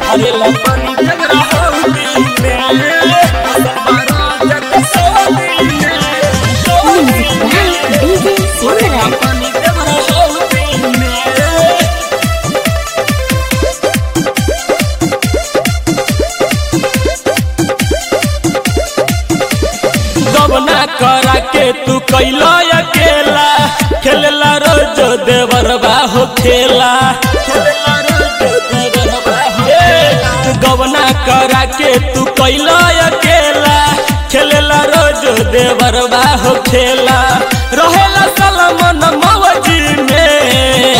भरेला पानी देवरा हौदी में बसल बारा जग सौदी में सौदी में डीजे भरेला सिमरन पानी देवरा हौदी में गबना करा के तू कैला अकेला खेलला रोज देवरबा हो खेला खेलला रोज देवरबा हो खेला। गबना करा के तू कैला अकेला खेलला रोज देवरबा हो खेला रहेला सलमन मवजी में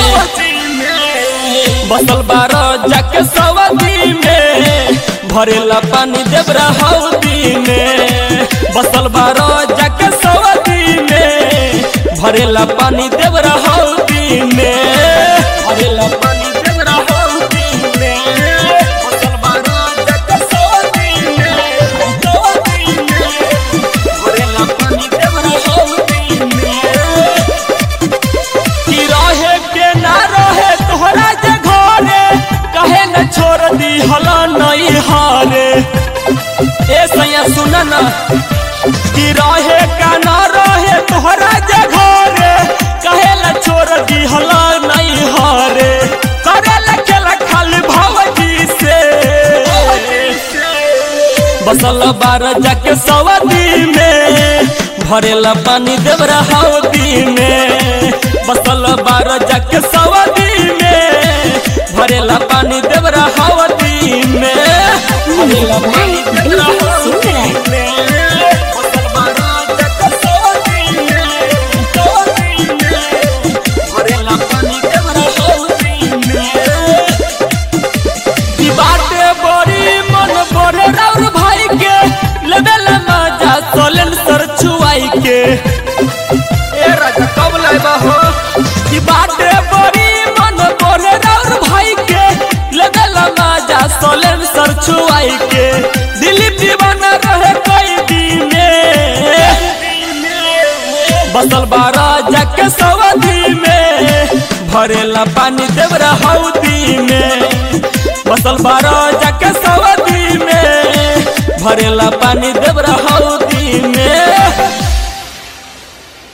बसल बारो जाके सवदी में भरेला पानी देवरा हौदी में बसल बारो जाके सवदी में भरेला पानी देवरा हौदी में भरेला पानी देवरा हौदी में बसल बारो जाके सवदी में सवदी में भरेला पानी देवरा हौदी में कि रहे के ना रहे तोहरा जे घरे कहे न छोड़ दी हला नहीं हारे ए सैया सुन ना कि रहे का ना रहे तोहरा जे घरे कहे न छोड़ दी हला नहीं हारे करे लखेला खाली भवजी से बसल बार जाके सवदी में भरेला पानी देवरा हौदी में बसल बार जाके सवदी में भरेला पानी देवरा हौदी में भरेला पानी देवरा हौदी में बसल बार जाके सवदी में सवदी में भरेला पानी देवरा हौदी में की बाटे बड़ी मन बड़े राउर भाई के लेवल मजा सोलन सर छुआई के ए राजा कब लाइबा हो की बाटे बड़ी मन बड़े राउर भाई के लेवल मजा सोलन सर छुआई के दिलीप दीवाना रहे कोई दिने बसल बारा जाके सवदी में भरेला पानी देवरा हौदी में बसल बारा जाके सवदी में भरेला पानी